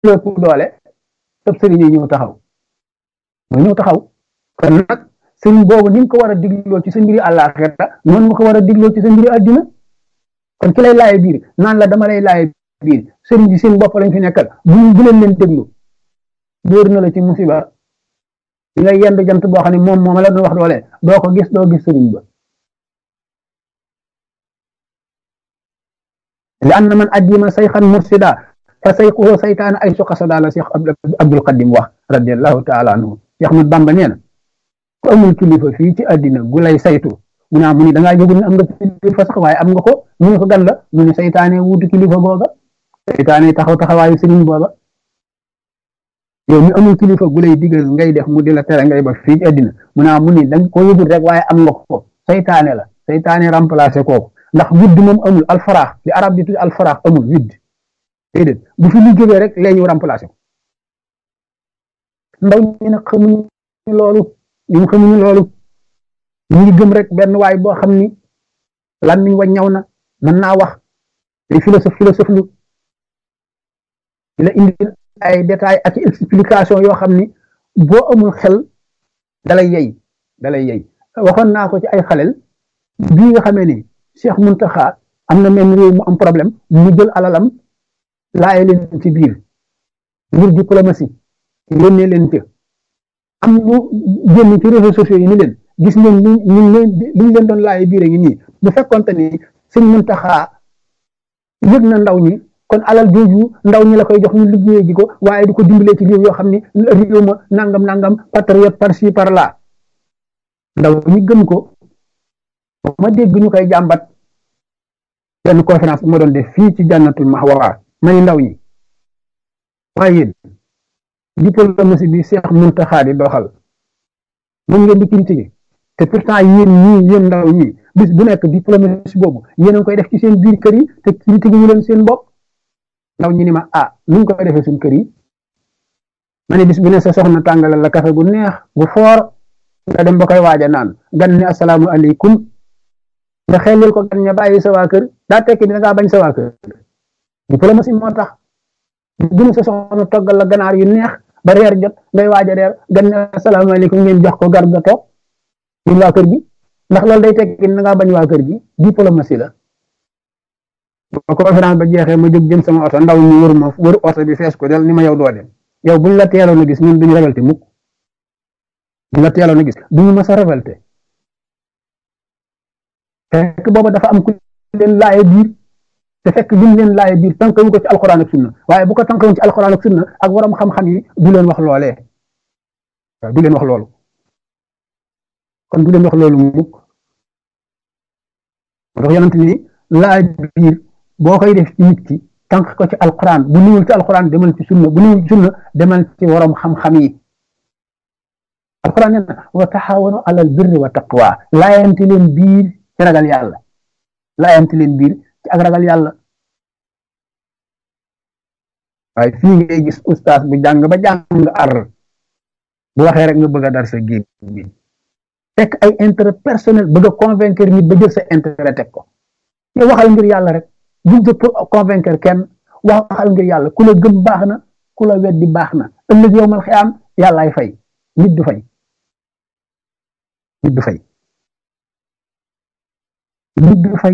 lépp doole sëb sëriñ yi ñëw taxaw mooy ñëw taxaw kon nag sëriñ boobu ni nga ko war a digloo ci sa mbiri àllaaxira noonu nga ko war a digloo ci sa mbiri àddina kon ki lay laaye biir naan la dama lay laaye biir sëriñ bi seen bopp lañ fi nekkal bu bu leen leen déglu dóor na la ci musiba di nga yendu jant boo xam ne moom moom la doon wax doole doo ko gis doo gis sëriñ ba li anna man addima sayxan mursida fa sayxuhu saytaan ay su xasada la Cheikh Abdul Qadim wax radiallahu taala anhu Cheikh Ahmad Bamba nee na ku amul kilifa fii ci àddina gu lay saytu mu naa mu ni dangaa yëgul ne am nga kilifa sax waaye am nga ko mu ne ko gan la mu ne saytaane wuutu kilifa booba saytaane taxaw taxawaayu sëriñ booba yow mi amul kilifa gu lay digal ngay def mu di la tere ngay ba fii ci àddina mu naa mu ni danga ko yëgul rek waaye am nga ko saytaane la saytaane remplacé kooku ndax widd moom amul alfaraax li arab di tudd alfaraax amul widd déedéet bu fi lu jógee rek lee ñu remplacé ko ndaw ñi nag xamuñu loolu ñu xamuñu loolu ñu ngi gëm rek benn waay boo xam ni lan niñ wa ñaw na mën naa wax day philosophe philosophe lu di la indi ay détails ak explication yoo xam ni boo amul xel dalay yey dalay yey waxoon naa ko ci ay xalel bii nga xamee ni Cheikh Muntaxa am na même réew mu am problème mu jël alalam laaye leen ci biir ngir diplomatie yónnee leen ca am ñu génn ci réseaux sociaux yi ni leen gis ngeen li ñu leen li ñu leen doon laaye biir ngi nii bu fekkonte ni sëñ Muntaxa yëg na ndaw ñi kon alal jooju ndaw ñi la koy jox ñu liggéeyee ji ko waaye di ko dimbalee ci réew yoo xam ni réew ma nangam nangam patriote par ci par là ndaw ñi gëm ko ma dégg ñu koy jàmbat benn conférence bu ma doon def fii ci jànnatul mahwa ma ni ndaw ñi waaye yéen diplomatie bi Cheikh Muntaxa di doxal moom ngeen di critiquer te pourtant yéen ñii yéen ndaw ñi bis bu nekk diplomatie boobu yéen a ngi koy def ci seen biir kër yi te critiquer ñu leen seen bopp ndaw ñi ni ma ah nu ñu koy defee suñ kër yi ma ne bis bu ne sa soxna tàngalal la kafe gu neex gu foor nga dem ba koy waaja naan gan ne asalaamu aleykum nga xelil ko gan ña bàyyi sa waa kër daa tekki ni da ngaa bañ sa waa kër diplomatie moo tax bu ne sa soxna toggal la ganaar yu neex ba reer jot ngay waaja reer gan ne asalaamu aleykum ngeen jox ko gar ga toog ñun waa kër gi ndax loolu day tekki ni da ngaa bañ waa kër gi diplomatie la ba conférence ba jeexee ma jóg jëm sama oto ndaw ñu wër ma wër oto bi fees ko del ni ma yow doo dem yow buñ la teeloon a gis ñun duñu révolté mukk buñ la teeloon a gis duñu mës a révolté fekk booba dafa am ku leen laaye biir te fekk lim leen laaye biir tànkawu ko ci alxuraan ak sunna waaye bu ko tànkawoon ci alxuraan ak sunna ak waram xam-xam yi du leen wax loolee waaw du leen wax loolu kon du leen wax loolu mukk moo tax yonent ni laay biir boo koy def ci nit ki tànk ko ci alxuraan bu niwul ci alxuraan demal ci sunna bu niwul ci sunna demal ci waram xam-xam yi alxuraan nee na wa taxawanu alal birri wa taqwa laayante leen biir ci ragal yàlla laayante leen biir ci ak ragal yàlla waaye fii ngay gis ustaas bu jàng ba jàng ar bu waxee rek nga bëgg a dar sa géej bi fekk ay intérêt personnel bëgg a convaincre nit ba jël sa intérêt teg ko yow waxal ngir yàlla rek buñ jóg pour convaincre kenn waxal ngir yàlla ku la gëm baax na ku la weddi baax na ëllëg yow mal xiyaam yàllaay fay nit du fay nit du fay nit du fay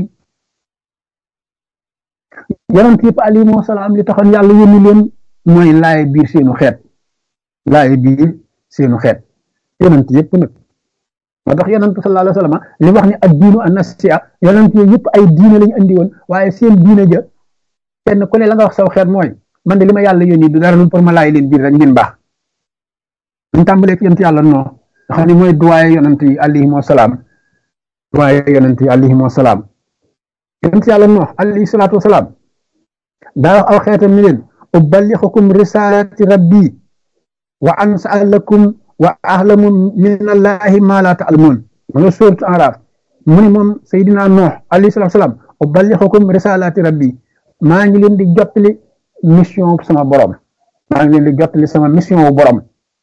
yonent yëpp alayhimu salaam li taxoon yàlla yónni leen mooy laaye biir seenu xeet laaye biir seenu xeet yonent yëpp nag moo tax yonent sallallahu alayhi wa sallam li wax ni ak diinu an nasiya yonent yooyu yëpp ay diine lañu andi woon waaye seen diine ja kenn ku ne la nga wax saw xeet mooy man de li ma yàlla yónni du dara lu pour ma laay leen biir rek ngeen baax ñu tàmbalee fi yonent yàlla noo nga xam ne mooy duwaaye yonent yi alayhimu salaam duwaaye yonent yi alayhimu salaam yonent yàlla noo alayhi salaatu wasalaam daa wax aw xeetam ni leen ubalixukum risalati rabbi wa ansa lakum wa ahlamu min allahi ma la taalamuun ma nga sóoratu Araaf mu ne moom Seydina Nuux alayhi salaatu salaam ubalixukum risalati rabbi maa ngi leen di jottali mission sama borom maa ngi leen di jottali sama mission wu borom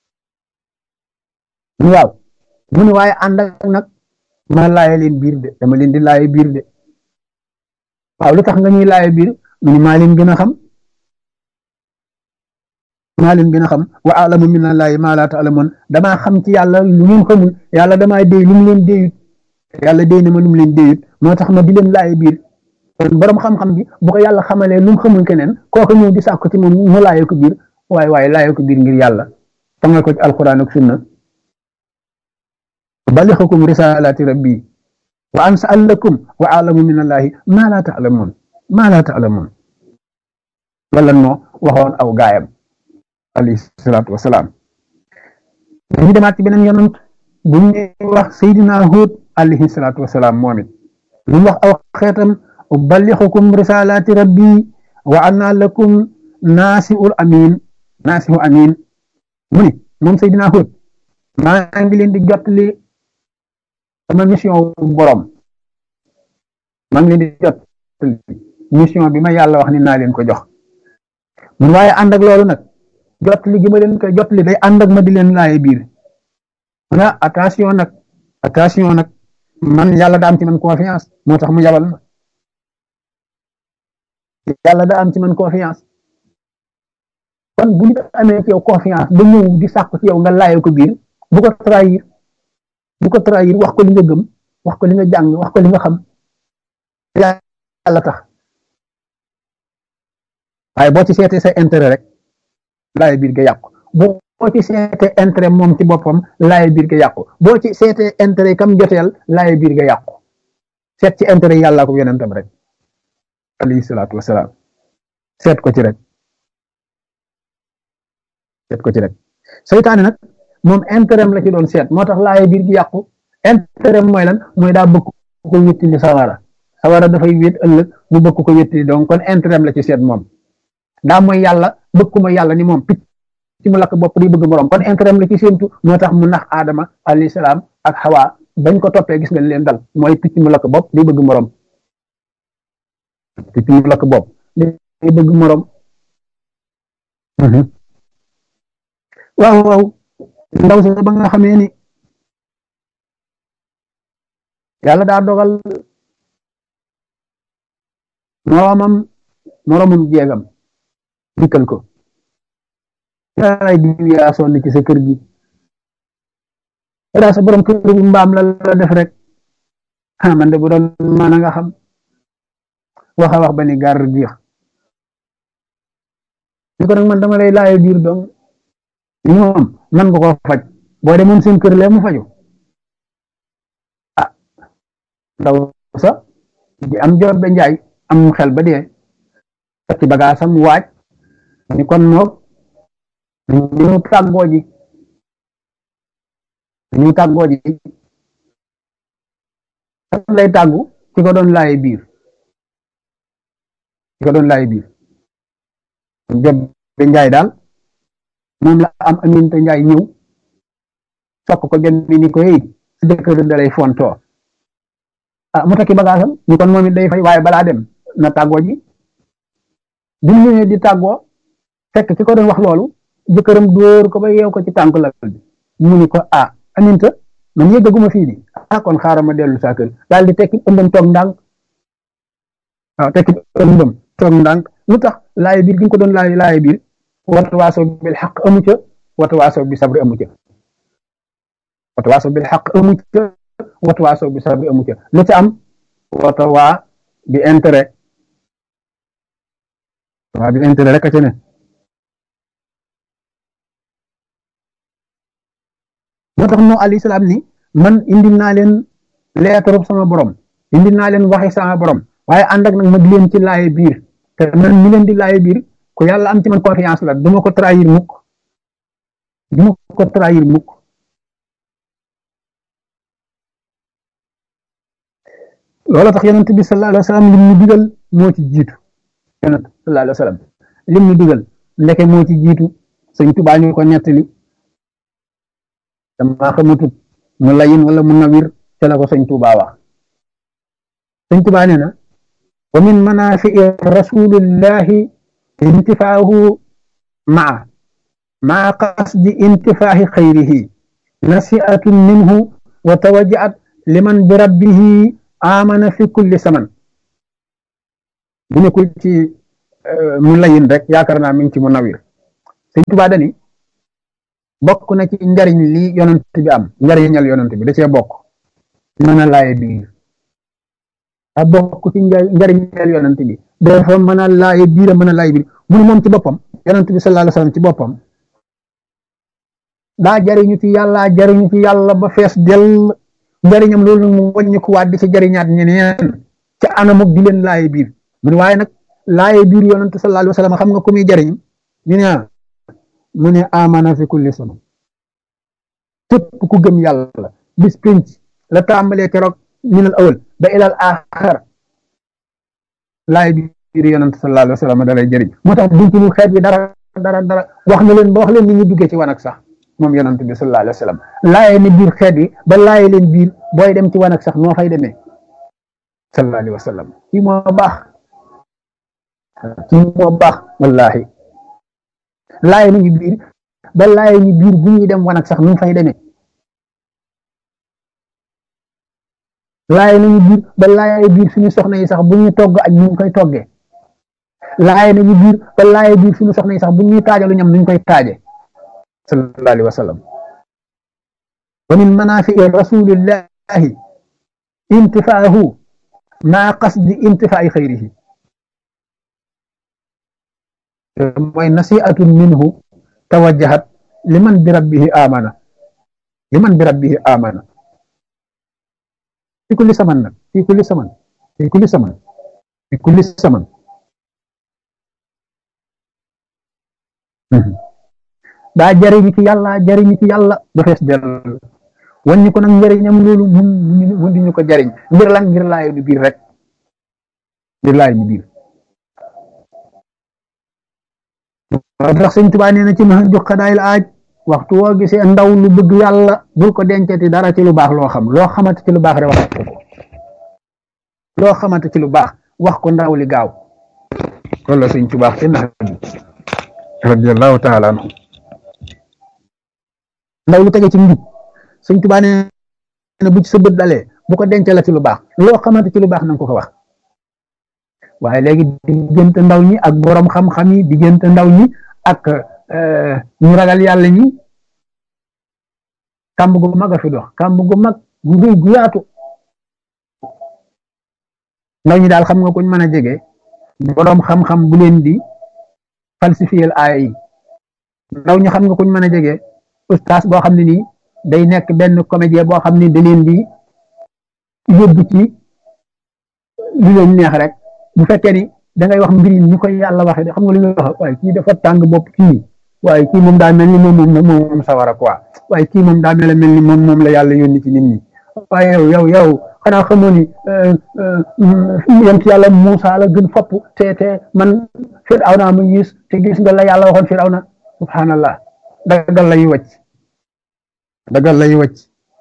waaw mu ne waaye ànd ak nag ma laaye leen biir de dama leen di laaye biir de waaw lu tax nga ñuy laaye biir mu ne maa leen gën a xam maa leen gën a xam wa alamu min allahi maa laa taalamoon damaa xam ci yàlla lu ngeen xamul yàlla damaa déy lu mu leen déyut yàlla déy na ma lu mu leen déyut moo tax ma di leen laaye biir kon borom xam-xam bi bu ko yàlla xamalee lu mu xamul keneen kooku ñëw di sàkku ci moom mu laaye ko biir waaye waaye laaye ko biir ngir yàlla tangal ko ci alquran ak sunna balixukum risalati rabbi wa ansal lakum wa alamu min allahi maa laa taalamoon maa laa taalamoon wala moo waxoon aw gaayam alayhi salaatu wasalaam dañu demaat ci beneen yonant bu ñu wax Seydina Huud alayhi salaatu wasalaam moom it lu mu wax aw xeetam ubalixukum risalaati rabbi wa ana lakum naasiul amin naasihu amin mu ni moom Seydina Huud maa ngi leen di jottali sama mission borom maa ngi leen di jottali mission bi ma yàlla wax ni naa leen ko jox mun waaye ànd ak loolu nag jottali gi ma leen koy jottali day ànd ak ma di leen laaye biir na attention nag attention nag man yàlla da am ci man confiance moo tax mu yabal ma yàlla da am ci man confiance kon bu nit amee ci yow confiance ba ñëw di sàkku ci yow nga laaye ko biir bu ko trahir bu ko trahir wax ko li nga gëm wax ko li nga jàng wax ko li nga xam yàlla tax waaye boo ci seetee sa intérêt rek laaye biir ga yàqu boo ci seetee intérêt moom ci boppam laaye biir ga yàqu boo ci seetee intérêt kam joteel laaye biir ga yàqu seet ci intérêt yàllaa ko yonentam rek alayhi salaatu wasalaam seet ko ci rek seet ko ci rek seytaane nag moom intérêt la ci doon seet moo tax laaye biir gi yàqu intérêt mooy lan mooy daa bëgg ko wéttili sawara sawara dafay wét ëllëg mu bëgg ko wéttili donc kon intérêt la ci seet moom daa mooy yàlla bëgg ko mooy yàlla ni moom picc ci mu lakk bopp di bëgg morom kon intérêt la ci séentu moo tax mu nax aadama alayhi salaam ak xawa bañ ko toppee gis nga leen dal mooy picc mu lakk bopp di bëgg morom picc mu lakk bopp di bëgg morom waaw waaw ndaw sa ba nga xamee ni yàlla daa dogal moromam moromum jeegam dikkal ko yaay diw yaa sonn ci sa kër gi daa sa borom kër gi mbaam la la def rek ah man de bu doon mën a nga xam waxa wax ba ni gar diix ni ko nag man dama lay laaye biir dong ñoom man nga ko faj boo demoon seen kër lee mu faju ah ndaw sa di am jot ba njaay am xel ba dee ci bagaasam waaj ni kon moog ñu tàggoo ji ñu tàggoo ji lay tàggu ci ko doon laaye biir ci ko doon laaye biir jot ba njaay daal moom la am aminte njaay ñëw sokk ko jot bi ni ko hey sa jëkkër da lay fontoo ah mu takki bagaasam ñu kon moom it day fay waaye balaa dem na tàggoo ji bi mu ñëwee di tàggoo fekk ki ko doon wax loolu jëkkëram dóor ko ba yeew ko ci tànk la bi mu ni ko ah aminta man yëggaguma fii di ah kon xaaral ma dellu saa kër daal di tekki ëmbam toog ndànk waaw tekki ëmbam toog ndànk lu tax laaye biir gi nga ko doon laaye laaye biir wata waaso bil xaq amu ca wata waaso bi sabri amu ca wata waaso bil xaq amu ca wata waaso bi sabri amu ca lu ca am wata waa bi intérêt waa bi intérêt rek a ca ne moo tax no alayhi salaam ni man indi naa leen leetaru sama borom indi naa leen waxi sama borom waaye ànd ak nag ma di leen ci laaye biir te man mi leen di laaye biir ku yàlla am ci man confiance la duma ko trahir mukk duma ko trahir mukk loolu tax yonent bi sallallahu alayhi wa sallam lim ñu digal moo ci jiitu yonent sallallahu alayhi wa sallam lim ñu digal ndeke moo ci jiitu sëñ Tuubaa ñu ko nettali dama xamatut mu layin wala mu nawir ca la ko sëñ Tuubaa wax sëñ Tuubaa nee na wa min manafii rasulillahi intifaahu maa maa qasdi intifaahi xayrihi nasiatun minhu wa tawajjaat liman bi rabbihi amana fi kulli saman bu nekkul ci mu layin rek yaakaar naa mi ngi ci mu nawir sëñ Tuubaa dani bokk na ci njariñ li yonent bi am njariñal yonent bi da cee bokk mën a laaye biir a bokk ci njariñal yonent bi dafa mën a laaye biir a mën a laaye biir mu ne moom ci boppam yonent bi sallallahu alayhi wasallam ci boppam daa jariñu ci yàlla jariñu ci yàlla ba fees dell njariñam loolu mu wàññi ko waat di ci jariñaat ñeneen ca anamuk di leen laaye biir mu ne waaye nag laaye biir yonent sallallahu alayhi wasallam xam nga ku muy jariñ ñu ne mu ne amana fi kulli sama képp ku gëm yàlla bis pénc la tàmbalee keroog minal awal ba ilal axar laay biir yonent sallallahu alayhi wa sallam da lay jëriñ moo tax duñ ci lu xeet bi dara dara dara wax na leen ba wax leen ni ñu duggee ci wanag sax moom yonent bi sallallahu alayhi wa sallam laaye ni biir xeet bi ba laaye leen biir booy dem ci wanag sax noo fay demee sallallahu alayhi wa sallam kii moo baax kii moo baax wallahi laaye nañu biir ba laaye ñu biir bu ñuy dem wanag sax nu fay demee laaye nañu biir ba laaye biir suñu soxna yi sax bu ñuy togg ak ñu koy toggee laaye nañu biir ba laaye biir suñu soxna yi sax bu ñuy taajalu ñam nuñ koy taaje sallallahu alayhi wa sallam wa min manafii rasulillahi intifaahu maa qasdi intifaai xayrihi mooy nasiatun minhu tawajjahat liman bi rabbihi amana liman bi rabbihi amana fi kulli saman nag fi kulli saman fi kulli saman fi kulli saman daa jariñu ci yàlla jariñu ci yàlla ba fees del wàññi ko nag njëriñam loolu mun mun di ñu ko jariñ ngir lan ngir laayo ñu biir rek ngir laayo ñu biir tax sëñ Tuubaa nee na ci ma jox xadaayil aaj waxtu woo gisee ndaw lu bëgg yàlla bul ko dencati dara ci lu baax loo xam loo xamante ci lu baax rek wax ko loo xamante ci lu baax wax ko ndaw li gaaw loolu la sëñ Tuubaa te nax radiyallahu taala anhu ndaw lu tege ci njub sëñ Tuubaa nee na bu ci sa bët dalee bu ko denc la ci lu baax loo xamante ci lu baax nanga ko ko wax waaye léegi diggante ndaw ñi ak borom xam-xam yi diggante ndaw ñi ak ñu ragal yàlla ñi kàmb gu mag a fi dox kàmb gu mag gu rëy gu yaatu ndaw ñi daal xam nga kuñ mën a jege borom xam-xam bu leen di falsifier aaya yi ndaw ñi xam nga kuñ mën a jege ustaas boo xam ne nii day nekk benn comédien boo xam ne da leen di yóbbu ci lu leen neex rek bu fekkee ni da ngay wax mbiri ni koy yàlla waxee xam nga lu ñuy wax waaye kii dafa tàng bopp kii waaye kii moom daa mel ni moom moom moom sawara quoi waaye kii moom daa mel mel ni moom moom la yàlla yónni ci nit ñi waaye yow yow yow xanaa xamoo ni yent yàlla Muusa la gën fopp te te man Firawna ma gis te gis nga la yàlla waxoon Firawna subhanallah dagal lay wàcc dagal lay wàcc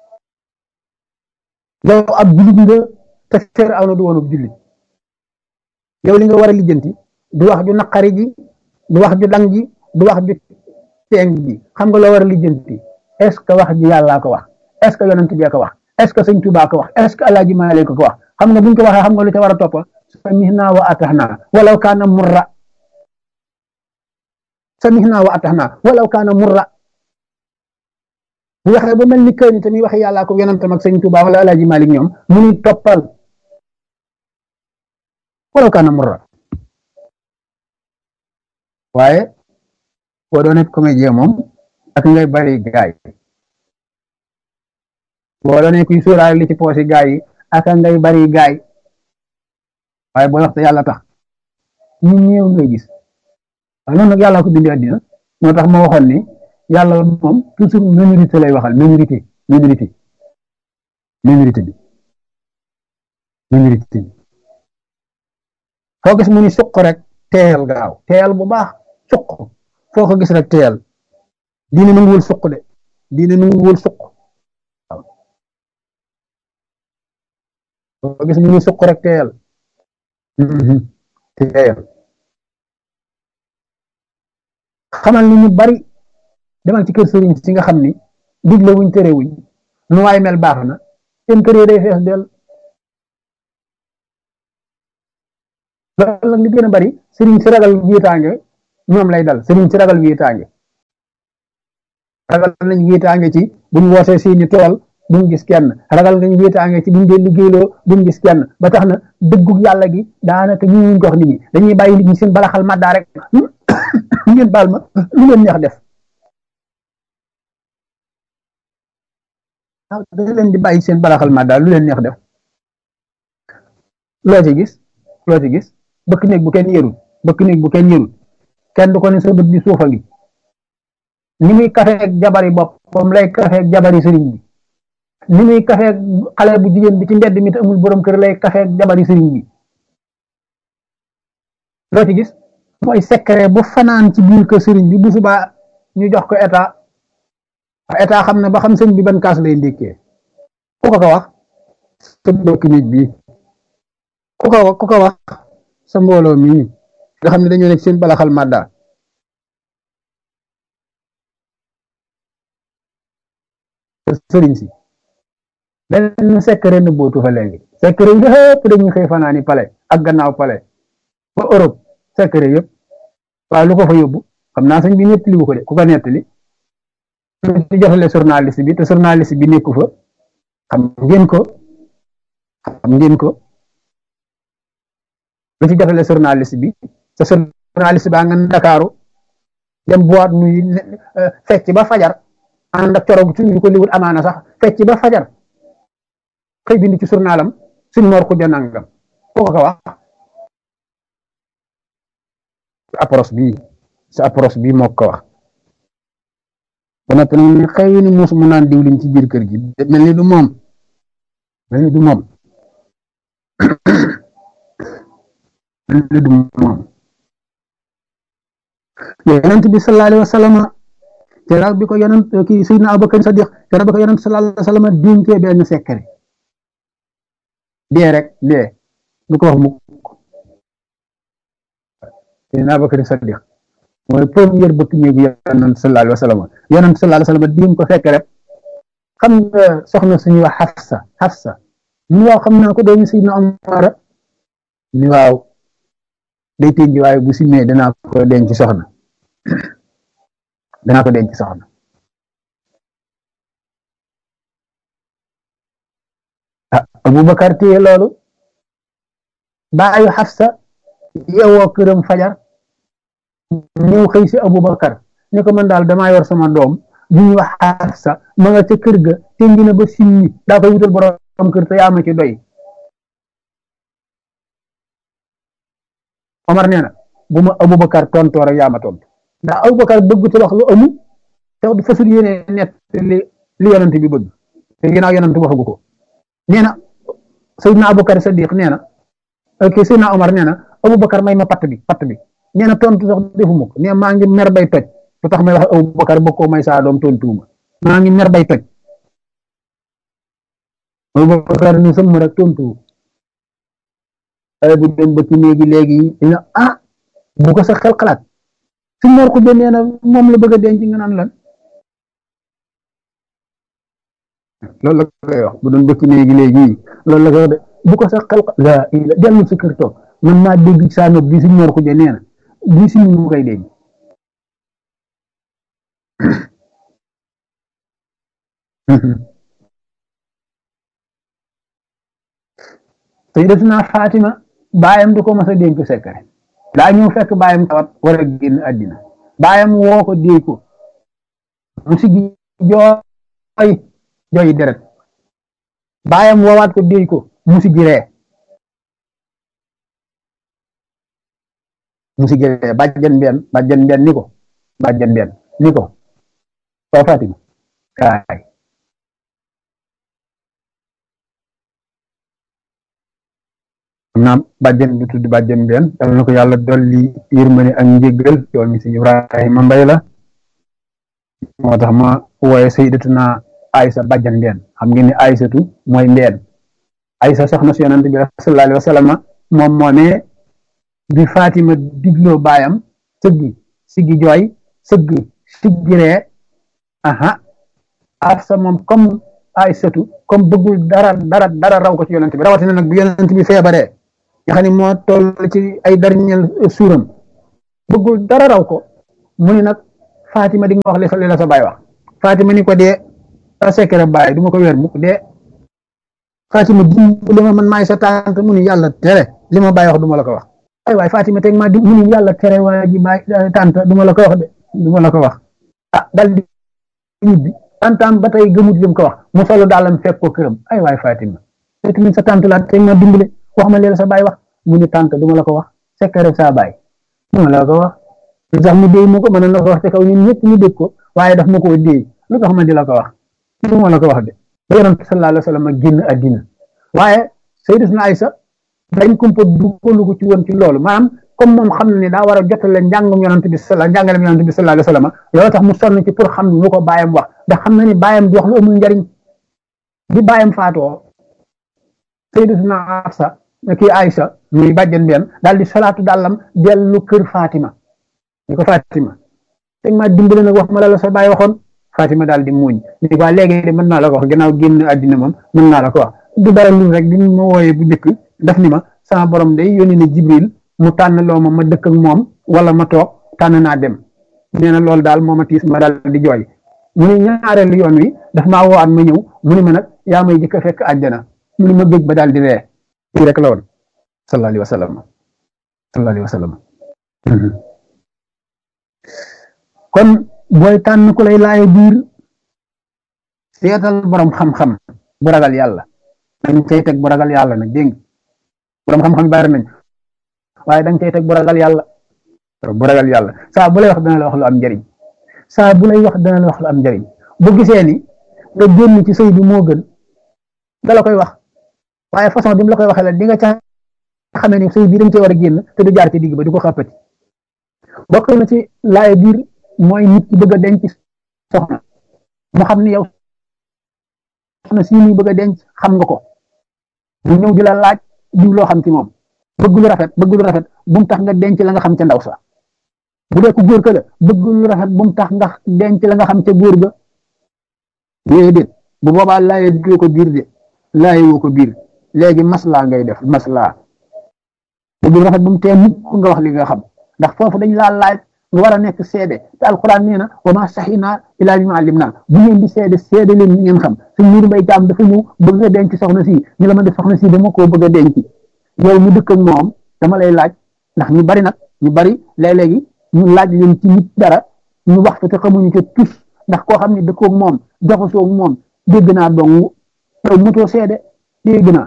yow ab jullit nga te Firawna du woon ab jullit yow li nga war a lijjanti du wax ju naqari ji du wax ju dang ji du wax ju teeng ji xam nga loo war a lijjanti est ce que wax ji yàllaa ko wax est ce que yonent bi ko wax est ce que sëñ Tuubaa ko wax est ce que alaaji Maalik ko wax xam nga buñ ko waxee xam nga lu ca war a topp samihna wa atahna walaw kaana murra samihna wa atahna walaw kaana murra bu waxee ba mel ni kër ni tamit waxe yàllaa ko yonentam ak sëñ Tuubaa wala alaaji Maalik ñoom mu ni toppal walaw kaana murra waaye boo doon nekk comédien moom ak ngay bari gaay boo doon kuy sóoraale li ci poosi gaay yi ak ngay bari gaay waaye boo waxte yàlla tax ñu ñëw ngay gis waaye noonu nag yàlla ko bindi àddina moo tax ma waxoon ni yàlla moom toujours minorité lay waxal minorité minorité minorité bi minorité bi foo gis mu ni suq rek teel gaaw teel bu baax suq foo ko gis rek teel diine nanguwul suq de diine nanguwul suq waaw foo ko gis mu ni suq rek teel teel xamal ni ñu bari demal ci kër sëriñ si nga xam ni digle wuñ tere wuñ nu waay mel baax na seen kër yi day fees del loolu nag li gën a bari sëriñ si ragal wiitaange ñoom lay dal sëriñ si ragal wiitaange ragal nañ wéetaange ci buñ wootee seeni tool buñ gis kenn ragal nañ wéetaange ci buñ dee liggéeyloo buñ gis kenn ba tax na dëggug yàlla gi daanaka ñu ngi jox nit ñi dañuy bàyyi nit ñi seen balaxal maddaa rek ngeen baal ma lu leen neex def waaw dañ leen di bàyyi seen balaxal maddaa lu leen neex def loo ci gis loo ci gis bëkk néeg bu kenn yërul bëkk néeg bu kenn yërul kenn du ko ne sa bët bi suufa ngi ni muy kafeeg jabari boppam lay kafeeg jabari sëriñ bi ni muy kafeeg xale bu jigéen bi ci mbedd mi te amul borom kër lay kafeeg jabari sëriñ bi loo ci gis mooy secret bu fanaan ci biir kër sëriñ bi bu subaa ñu jox ko état état xam na ba xam sëñ bi ban kaas lay ndékkee ku ko ko wax sa bëkk néeg bi ku ko ku ko wax sa mbooloo mii nga xam ne dañoo nekk seen balaxal madda sëriñ si benn secret na bootu fa léegi secret yi yëpp dañuy xëy fanaani pale ak gannaaw pale ba Europe secret yëpp waaw lu ko fa yóbbu xam naa sëñ bi nettali bu ko de ku ko nettali ci jotale journaliste bi te journaliste bi nekku fa xam ngeen ko xam ngeen ko lu ci jotale journaliste bi te journaliste baa nga Ndakaaru dem boîte nuy fecc ba fajar ànd ak coroog suñu ko liwut amaana sax fecc ba fajar xëy bind ci journalam suñ moor xuja nangam koo ko wax sa approche bii sa approche bii moo ko wax ba noppi nag ne xëy ni muus mu naan diwlin ci biir kër gi mel ni du moom mel ni du moom mel ni du moom yonent bi sallallahu alayhi wa sallam keroog bi ko yonent kii Seydina Abubakar Sadiq keroog bi ko yonent sallallahu alayhi wa sallam dénkee benn secret dee rek dee du ko wax mukk Seydina Abubakar Sadiq mooy première bëkk néegu yonent sallallahu alayhi wa sallam yonent sallallahu alayhi wa sallam dénk ko fekk rek xam nga soxna suñuy wax Hafsa Hafsa ni waaw xam naa ko doomi Seydina Omar ni waaw day tënji waaye bu si mee danaa ko denc soxna danaa ko denc soxna ah Abubakar téye loolu baayu Xafsa yeewoo këram fajar ñëw xëy si Abubakar ne ko man daal damaa yor sama doom ju ñuy wax Xafsa ma nga ca kër ga tënji na ba simmi daa koy wutal borom kër te yaa ma ci doy Omar nee na bu ma Aboubacar tontoo rek yaa ma tontu ndax Aboubacar bëgg te wax lu amu te wax du fasul yéene net li li yonent bi bëgg te ginnaaw yonent waxagu ko nee na Seydina Aboubacar Sadiq nee na ok Seydina Omar nee na Aboubacar may ma patt bi patt bi nee na tontu sax defuma ko nee maa ngi mer bay toj lu tax may wax Aboubacar bëgg koo may saa doom tontuuma maa ngi mer bay toj Aboubacar ni sëmm rek tontu bu dem ba ci néegi léegi dina ah bu ko sa xel xalaat su mor ko nee na moom la bëgg a denc nga naan lan loolu la koy wax bu doon bëkk néegi léegi loolu la koy wax de bu ko sa xel la ila dellu sa kër toog man maa dégg saa nopp bi si mor ko nee na bii si mu koy denc sayyidatuna Fatima baayam du ko mas a dénk secret daa ñëw fekk baayam tawat war a génn àddina baayam woo ko déy ko mu siggi jooy jooy deret baayam woowaat ko déy ko mu siggi ree mu siggi ree bàjjan benn bàjjan benn ni ko bàjjan benn ni ko waa Fatima kaay naam bàjjen bi tudd bàjjen benn yal na ko yàlla dolli yërmande ak njéggal yow mi si Ibrahima Mbay la moo tax ma wooye sayyidatuna Aysa bàjjan benn xam ngeen ni Aysatu mooy mbeen Aysa soxna si yonent bi sallallahu alayhi wa sallam moom moomee bi Fatima digloo baayam sëggi siggi jooy sëggi siggi ree aha Afsa moom comme Aysatu comme bëggul dara dara dara raw ko ci yonent bi rawatina nag bi yonent bi feebaree nga xam ne moo toll ci ay dernier suuram bëggul dara raw ko mu ni nag Fatima di nga wax li sa li la sa baay wax Fatima ni ko dee sa secret bàyyi du ma ko weer mukk dee Fatima dimbali ma man maay sa tante mu ni yàlla tere li ma bàyyi wax du ma la ko wax ay waay Fatima teg ma di mu ni yàlla tere waa ji bàyyi tante du ma la ko wax de du ma la ko wax ah dal di ñibbi tantam ba tey gëmut li mu ko wax mu solo daalam fekk ko këram ay waay Fatima te sa tante la teg ma dimbali wax ma leen sa bàyyi wax mu ni tante du ma la ko wax secret sa bàyyi du ma la ko wax lu tax mu déy ma ko mën na ko wax te kaw ñun ñëpp ñu dégg ko waaye daf ma koo déy lu tax ma di la ko wax du ma la ko wax de ba yonent sallallahu alayhi wa sallam génn àddina waaye Sayyidatuna Aysa dañ kumpa dugalu ko ci woon ci loolu maanaam comme moom xam na ne daa war a jotale njàngum yonent bi sala njàngalem yonent bi sallallahu alayhi wa sallam loolu tax mu sonn ci pour xam lu ko bàyyam wax ndax xam na ni bàyyam di wax lu amul njariñ bi bàyyam faatoo Sayyidatuna Aysa kii Aysa muy bàjjen benn daal di salaatu dàllam dellu kër Fatima ni ko Fatima teg ma dimbali nag wax ma la la sa bàyyi waxoon Fatima daal di muuñ ni ko léegi de mën naa la ko wax gannaaw génn àddina moom mën naa la ko wax du dara lu rek di ma wooyee bu njëkk daf ni ma sama borom day yónni ne Jibril mu tànn loo ma ma dëkk ak moom wala ma toog tànn naa dem nee na loolu daal moo ma tiis ma daal di jooy mu ne ñaareelu yoon wi daf maa woowaat ma ñëw mu ni ma nag yaa may jëkk a fekk àjjana mu ni ma géej ba daal di ree lii rek la woon sallallahu alayhi wa sallam sallallahu alayhi wa sallam kon booy tànn ku lay laayo biir seetal borom xam-xam bu ragal yàlla dañ cay teg bu ragal yàlla nag dégg borom xam-xam bari nañ waaye dañ cay teg bu ragal yàlla bu ragal yàlla saa bu lay wax dana la wax lu am njariñ saa bu lay wax dana la wax lu am njariñ bu gisee ni nga génn ci sëy bi moo gën da la koy wax waaye façon bi mu la koy waxee la di nga ca xamee ni sëy bi dañ cee war a génn te du jaar ci digg ba di ko xàppati bokk na ci laaye biir mooy nit ki bëgg a denc soxna mu xam ni yow soxna si muy bëgg a denc xam nga ko mu ñëw di la laaj diw loo xam ci moom bëgg lu rafet bëgg lu rafet bu mu tax nga denc la nga xam ca ndaw sa bu dee ku góor ka la bëgg lu rafet bu mu tax nga denc la nga xam ca góor ga déedéet bu boobaa laaye doo ko biir de laaye woo ko biir léegi maslaa ngay def maslaa bëgg lu rafet bu mu tee mukk nga wax li nga xam ndax foofu dañ laa laaj nga war a nekk seede te alquran nee na wa ma saxinaa ilaa bi ma alim naa bu ngeen di seede seede leen ni ngeen xam suñ muuru mbay jaam dafa ñëw bëgg nga denc soxna si ñu la ma def soxna si dama koo bëgg a denc yow mu dëkk ak moom dama lay laaj ndax ñu bari nag ñu bari léeg-léegi ñu laaj leen ci nit dara ñu wax fa te xamuñu ca tus ndax koo xam ne dëkkoog moom jaxasoog moom dégg naa dong yow mutoo seede dégg naa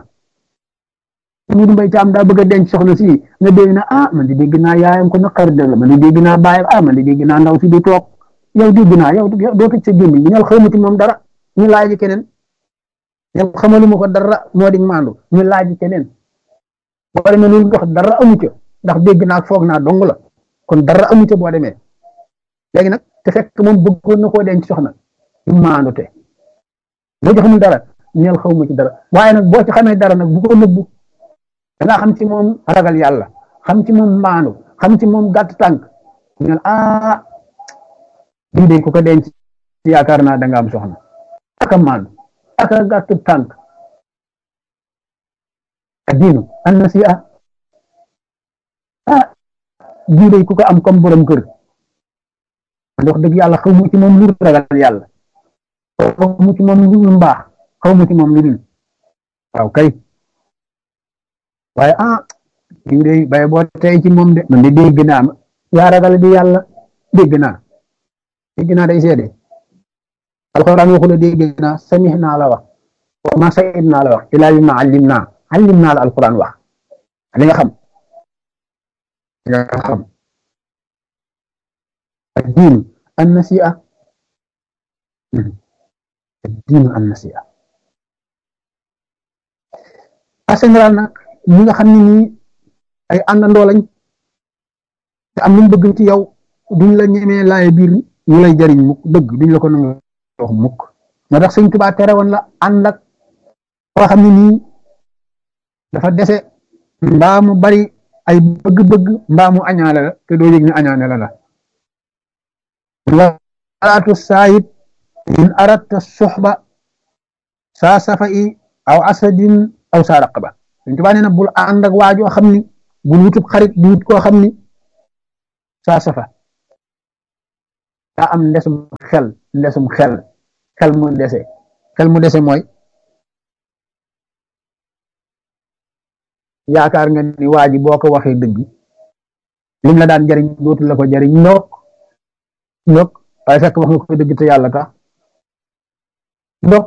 Mudu Mbay Caam daa bëgg a denc soxna si nga dégg na ah man di dégg naa yaayam ko naqar dëgg man di dégg naa baayam ah man di dégg naa ndaw si di toog yow dégg naa yow doo tëj sa gémmiñ bi ñal xamu ci moom dara ñu laaj keneen yow xamaluma ko dara moo di maandu ñu laaj keneen boo demee loolu wax dara amu ca ndax dégg naa foog naa dong la kon dara amu ca boo demee léegi nag te fekk moom bëggoon na koo denc soxna ñu maandu te boo ci xamul dara ñal xawma ci dara waaye nag boo ci xamee dara nag bu ko nëbbu da nga xam ci moom ragal yàlla xam ci moom maandu xam ci moom gàtt tànk ñu ne ah bii de ku ko denc yaakaar naa da nga am soxna aka maandu aka gàtt tànk addiinu an nasiha ah bii de ku ko am comme borom kër wax dëgg yàlla xaw mu ci moom lu ragal yàlla xaw mu ci moom lu mbaax xaw mu ci moom lu dul waaw kay waaye ah diw de bay boo tey ci moom de man de dégg naa ma yaa ragal di yàlla dégg naa dégg naa day seede alxuraan waxu la dégg naa samih naa la wax wa ma sayid naa la wax ilaa bi ma allim naa allim naa la alxuraan wax li nga xam li nga xam الدين النسيئة الدين النسيئة en général nag ñi nga xam ne nii ay àndandoo lañ te am luñ bëgg ci yow duñ la ñemee laay biir ñu lay jariñ mukk dëgg duñ la ko nangu wax mukk moo tax sëñ Tuubaa tere woon la ànd ak koo xam ne nii dafa dese mbaa mu bari ay bëgg-bëgg mbaa mu añaale la te doo yëg ne añaane la la walaatu saayib in aratta suxba saa safa i aw asadin aw saa raqaba suñ tubaa nee na bul ànd ak waajoo xam ni bul wutub xarit di wut koo xam ni saa safa daa am ndesum xel ndesum xel xel mu dese xel mu dese mooy yaakaar nga ni waa ji boo ko waxee dëgg lim la daan jariñ dootu la ko jariñ ndok ndok waaye fekk wax nga ko dëgg te yàlla tax ndok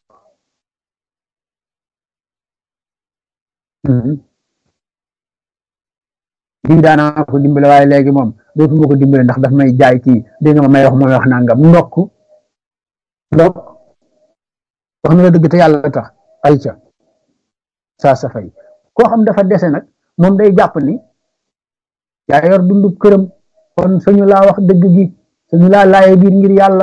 lii daanaa ko dimbale waaye léegi moom dootuma ko dimbale ndax daf may jaay kii dégg nga ma may wax mooy wax nangam ndokk ndokk wax na la dëgg te yàlla tax ay ca saa sa fay koo xam dafa dese nag moom day jàpp ni yaa yor dundub këram kon suñu laa wax dëgg gi suñu laa laaye biir ngir yàlla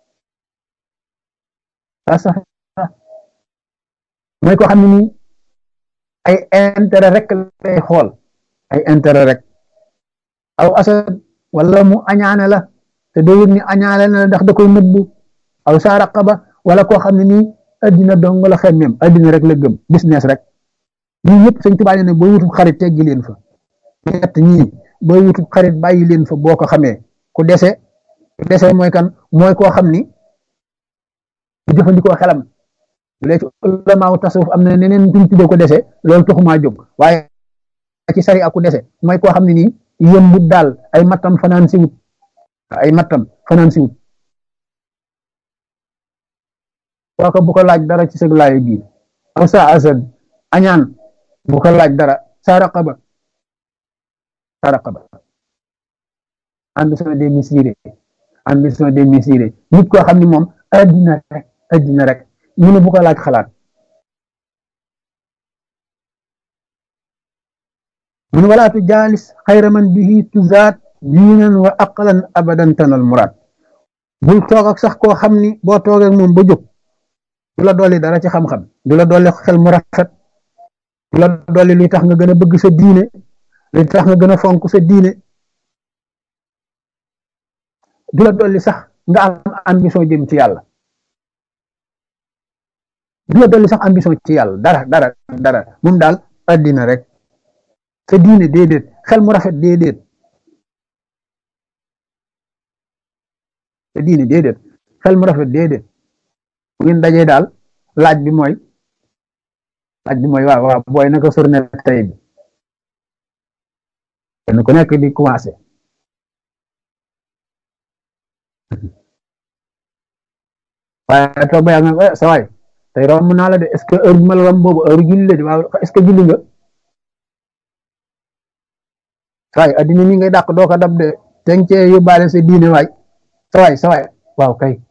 saa sa fay mooy koo xam ne nii ay intérêt rek lay xool ay intérêt rek aw asad wala mu añaane la te doo yëg ni añaane la ndax da koy nëbbu aw saa raqaba wala koo xam ne nii addina dong la xemmeem addina rek la gëm business rek ñii ñëpp sëñ Tuubaa ne booy wutub xarit teggi leen fa ñett ñii booy wutub xarit bàyyi leen fa boo ko xamee ku dese ku dese mooy kan mooy koo xam ni du jëfandikoo xelam léegi ulamaaw tasawuf am na neneen tuñ tuddee ko dese loolu taxumaa jóg waaye ci sari aku dese mooy koo xam ne nii yëmbut daal ay mattam fanaan si wut ay mattam fanaan si wut kooka bu ko laaj dara ci sëg laayo biir aw sa asad añaan bu ko laaj dara sa raqaba sa raqaba ambition des mesurés ambition des mesurés nit koo xam ne moom addina rek addina rek mu ne bu ko laaj xalaat mun walaatu jaalis xayra man bihi tuzaat diinan wa aqlan abadan tanal muraad bul toog ak sax koo xam ni boo toogee moom ba jóg du la dolli dara ci xam-xam du la dolli xel mu rafet du la dolli luy tax nga gën a bëgg sa diine luy tax nga gën a fonk sa diine du la dolli sax nga am ambition jëm ci yàlla du la dolli sax ambition ci yàlla dara dara dara moom daal addina rek sa diine déedéet xel mu rafet déedéet sa diine déedéet xel mu rafet déedéet bu ngeen dajee daal laaj bi mooy laaj bi mooy waaw waaw booy naka surne tey bi kenn ku nekk di commencé waaye toog ba yàgg nga sa waay tey romb naa la de est ce que heure bi ma la romb boobu heure julli la de waaw est ce que julli nga waay addina mi ngay dàq doo ko dab de teng cee yóbbaale sa diine waay sa waay sa waay waaw kay